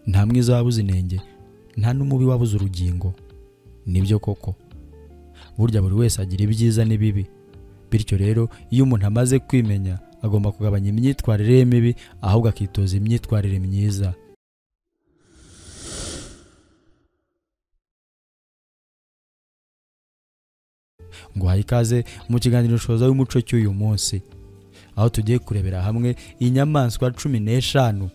ntamwe zabuze inenge nta n'umubi wabuze urugingo nibyo koko burya buri wese agira ibyiza n'ibibi bityo rero iyo umuntu amaze kwimenya agomba kugabanya imyitwarire ye mibi ahubwo akitoza imyitwarire myiza ngo ikaze mu kiganiro nshoza w'umuco cy'uyu munsi aho tugiye kurebera hamwe inyamaswa cumi n'eshanu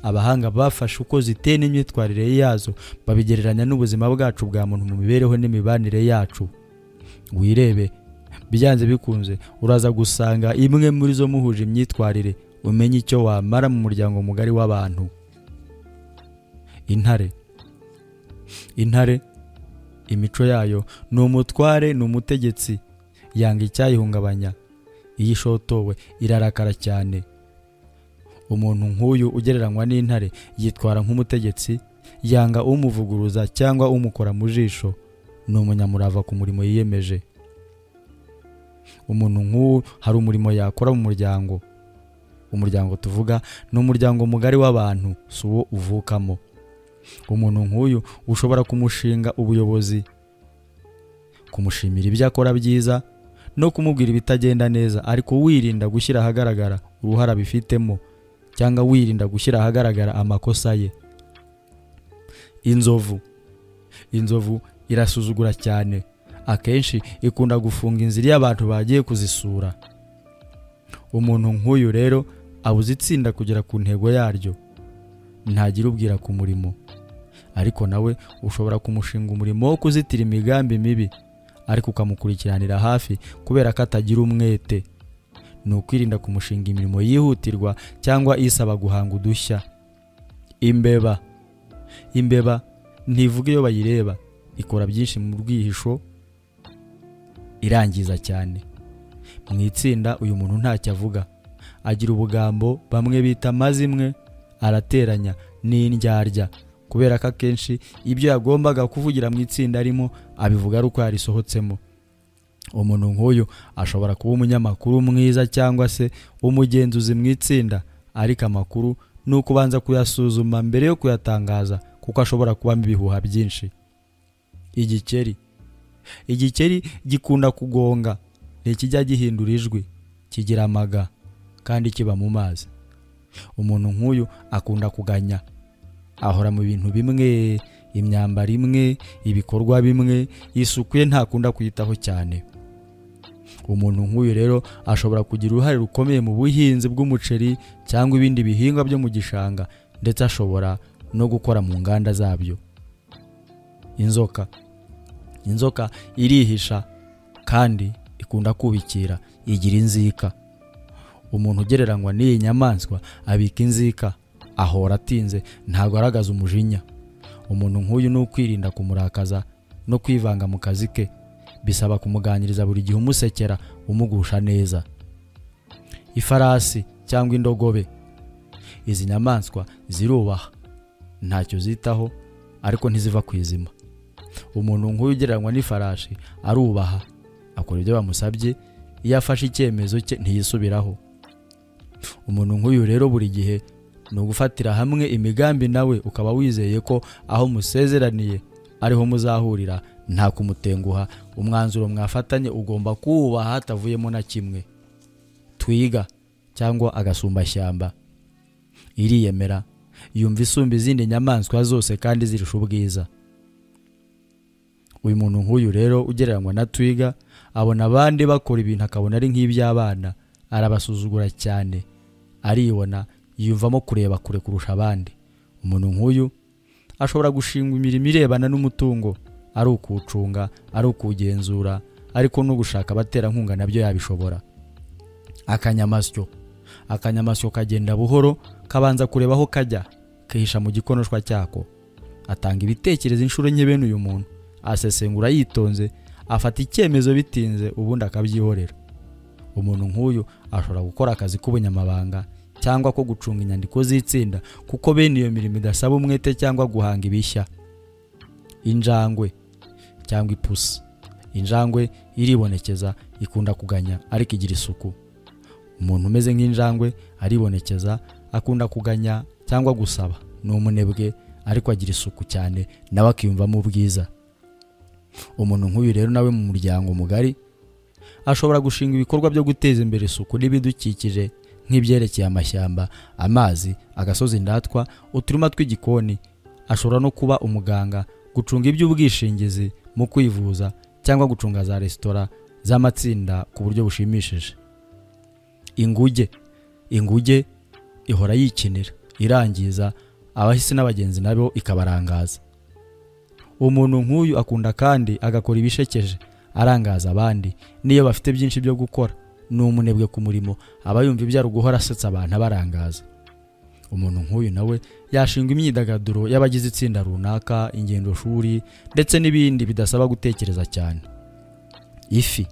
abahanga bafashe uko ziteye n'imyitwarire yazo babigereranya n'ubuzima bwacu bwa muntu mu mibereho n'imibanire yacu wirebe byanze bikunze uraza gusanga imwe muri zo muhuje imyitwarire umenye icyo wamara mu muryango mugari w'abantu intare intare imico yayo ni umutware ni umutegetsi yanga icyayihungabanya iyo ishotowe irarakara cyane umuntu nk'uyu ugereranywa n'intare yitwara nk'umutegetsi yanga umuvuguruza cyangwa umukora mu jisho ni umunyamurava ku murimo yiyemeje umuntu nk'uwo hari umurimo yakora mu muryango umuryango tuvuga ni umuryango mugari w'abantu si uwo uvukamo umuntu nk'uyu ushobora kumushinga ubuyobozi kumushimira ibyo akora byiza no kumubwira ibitagenda neza ariko wirinda gushyira ahagaragara uruhare abifitemo cyangwa wirinda gushyira ahagaragara amakosa ye inzovu inzovu irasuzugura cyane akenshi ikunda gufunga inzira iyo abantu bagiye kuzisura umuntu nk'uyu rero abuze itsinda kugera ku ntego yaryo ntagira ubwira ku murimo ariko nawe ushobora kumushinga umurimo wo kuzitira imigambi mibi ariko ukamukurikiranira hafi kubera ko atagira umwete ni ukwirinda kumushinga imirimo yihutirwa cyangwa isaba guhanga udushya imbeba imbeba ntivuga iyo bayireba ikora byinshi mu bwihisho irangiza cyane mu itsinda uyu muntu ntacyo avuga agira ubugambo bamwe bita amazimwe arateranya n'indyarya kubera ko akenshi ibyo yagombaga kuvugira mu itsinda arimo abivuga ari uko yarisohotsemo umuntu nk'uyu ashobora kuba umunyamakuru mwiza cyangwa se umugenzuzi mu itsinda ariko amakuru ni uko ubanza kuyasuzuma mbere yo kuyatangaza kuko ashobora kubamo ibihuha byinshi igikeri igikeri gikunda kugonga ntikijya gihindura ijwi kigira amaga kandi kiba mu mazi umuntu nk'uyu akunda kuganya ahora mu bintu bimwe imyambaro imwe ibikorwa bimwe isuku ye ntakunda kuyitaho cyane umuntu nk'uyu rero ashobora kugira uruhare rukomeye mu buhinzi bw'umuceri cyangwa ibindi bihingwa byo mu gishanga ndetse ashobora no gukora mu nganda zabyo inzoka inzoka irihisha kandi ikunda kubikira igira inzika umuntu ugereranywa n'iyi nyamaswa abika inzika ahora atinze ntabwo agaragaza umujinya umuntu nk'uyu ni ukwirinda kumurakaza no kwivanga mu kazi ke bisaba kumuganiriza buri gihe umusekera umugusha neza ifarasi cyangwa indogobe izi nyamaswa zirubaha ntacyo zitaho ariko ntiziva ku izima umuntu nk'uyu ugereranywa n'ifarashi arubaha akora ibyo bamusabye iyo afashe icyemezo cye ntiyisubiraho umuntu nk'uyu rero buri gihe ni ugufatira hamwe imigambi nawe ukaba wizeye ko aho musezeraniye ariho muzahurira nta kumutenguha umwanzuro mwafatanye ugomba kuwubaha hatavuyemo na kimwe twiga cyangwa agasumbashyamba iriyemera yumva isumba izindi nyamaswa zose kandi zirusha ubwiza uyu muntu nk'uyu rero ugereranywa na twiga abona abandi bakora ibintu akabona ari nk'iby'abana arabasuzugura cyane aribona yiyumvamo kureba kure kurusha abandi umuntu nk'uyu ashobora gushingwa imirimo irebana n'umutungo ari ukuwucunga ari ukuwugenzura ariko no gushaka abaterankunga nabyo yabishobora akanyamasyo akanyamasyo kagenda buhoro kabanza kureba aho kajya kihisha mu gikonoshwa cyako atanga ibitekerezo inshuro nke bene uyu muntu asesengura yitonze afata icyemezo bitinze ubundi akabyihorera umuntu nk'uyu ashobora gukora akazi k'ubunyamabanga cyangwa ko gucunga inyandiko z'itsinda kuko bene iyo mirimo idasaba umwete cyangwa guhanga ibishya injangwe cyangwa ipusi injangwe iribonekeza ikunda kuganya ariko igira isuku umuntu umeze nk'injangwe aribonekeza akunda kuganya cyangwa gusaba ni umunebwe ariko agira isuku cyane nawe akiyumvamo ubwiza umuntu nk'uyu rero nawe mu muryango mugari ashobora gushinga ibikorwa byo guteza imbere isuku n'ibidukikije nk'ibyerekeye amashyamba amazi agasozi ndatwa uturima tw'igikoni ashobora no kuba umuganga gucunga iby'ubwishingizi mu kwivuza cyangwa gucunga za resitora z'amatsinda ku buryo bushimishije inguge inguge ihora yikinira irangiza abahisi n'abagenzi nabo ikabarangaza umuntu nk'uyu akunda kandi agakora ibishekeje arangaza abandi n'iyo bafite byinshi byo gukora ni umunebwe ku murimo aba yumva ibyara guhora asetsa abantu abarangaza umuntu nk'uyu nawe yashinga imyidagaduro y'abagize itsinda runaka ingendoshuri ndetse n'ibindi bidasaba gutekereza cyane ifi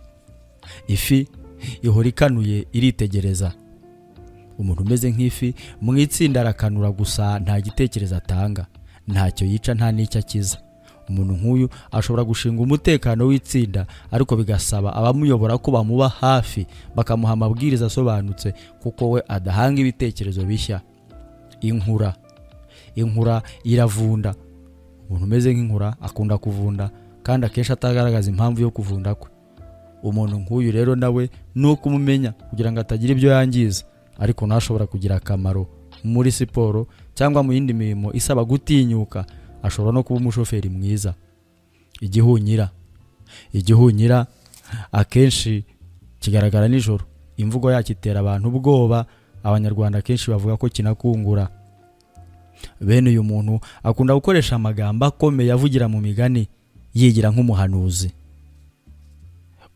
ifi ihora ikanuye iritegereza umuntu umeze nk'ifi mu itsinda arakanura gusa nta gitekerezo atanga ntacyo yica nta n'icyo akiza umuntu nk'uyu ashobora gushinga umutekano w'itsinda ariko bigasaba abamuyobora ko bamuba hafi bakamuha amabwiriza asobanutse kuko we adahanga ibitekerezo bishya inkura inkura iravunda umuntu umeze nk'inkura akunda kuvunda kandi akenshi atagaragaza impamvu yo kuvunda kwe umuntu nk'uyu rero nawe ni uko umumenya kugira ngo atagira ibyo yangiza ariko ntashobora kugira akamaro muri siporo cyangwa mu yindi mirimo isaba gutinyuka ashobora no kuba umushoferi mwiza igihunyira igihunyira akenshi kigaragara nijoro imvugo yacyo itera abantu ubwoba abanyarwanda akenshi bavuga ko kinakungura bene uyu muntu akunda gukoresha amagambo akomeye avugira mu migani yigira nk'umuhanuzi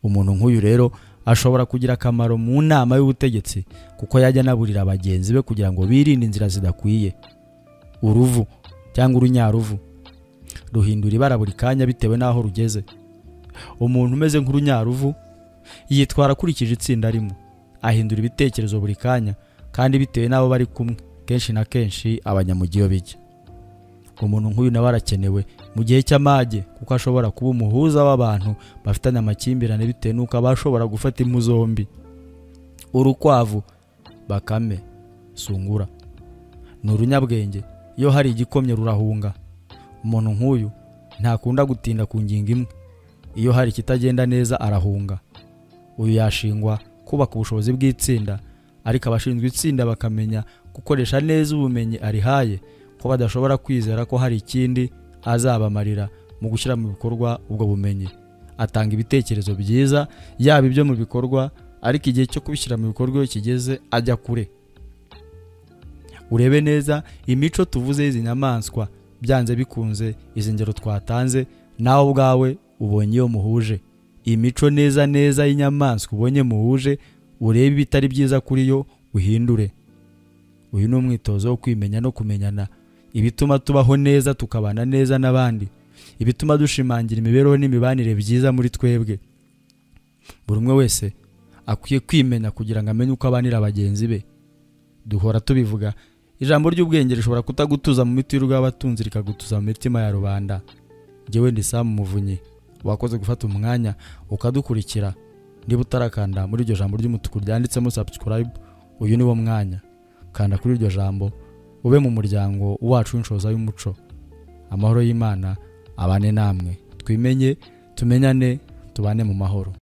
umuntu nk'uyu rero ashobora kugira akamaro mu nama y'ubutegetsi kuko yajya anaburira bagenzi be kugira ngo birinde inzira zidakwiye uruvu cyangwa urunyaruvu ruhindura ibara buri kanya bitewe n'aho rugeze umuntu umeze nk'urunyaruvu yitwara akurikije itsinda arimo ahindura ibitekerezo buri kanya kandi bitewe n'abo bari kumwe kenshi na kenshi abanyamugiyo bijya umuntu nk'uyu nawe arakenewe mu gihe cy'amage kuko ashobora kuba umuhuza w'abantu bafitanye amakimbirane bitewe n'uko aba ashobora gufata impu zombi urukwavu bakame sungura ni urunyabwenge iyo hari igikomye rurahunga umuntu nk'uyu ntakunda gutinda ku ngingo imwe iyo hari ikitagenda neza arahunga uyu yashingwa kubaka ubushobozi bw'itsinda ariko abashinzwe itsinda bakamenya gukoresha neza ubumenyi arihaye ko badashobora kwizera ko hari ikindi azabamarira mu gushyira mu bikorwa ubwo bumenyi atanga ibitekerezo byiza yaba ibyo mu bikorwa ariko igihe cyo kubishyira mu bikorwa iyo kigeze ajya kure urebe neza imico tuvuze y'izi nyamaswa byanze bikunze izi ngero twatanze nawe ubwawe ubonye iyo muhuje imico neza neza y'inyamaswa ubonye muhuje urebe ibitari byiza kuri yo uhindure uyu ni umwitozo wo kwimenya no kumenyana ibituma tubaho neza tukabana neza n'abandi ibituma dushimangira imibereho n'imibanire byiza muri twebwe buri umwe wese akwiye kwimenya kugira ngo amenye uko abanira bagenzi be duhora tubivuga ijambo ry'ubwenge rishobora kutagutuza mu miti y'urw'abatunzi rikagutuza mu mitima ya rubanda njyewe ndi Sam Muvunyi wakoze gufata umwanya ukadukurikira niba utarakanda muri iryo jambo ry'umutuku ryanditsemo subscribe uyu ni wo mwanya kanda kuri iryo jambo ube mu muryango wacu w'inshoza y'umuco amahoro y'imana abane namwe twimenye tumenyane tubane mu mahoro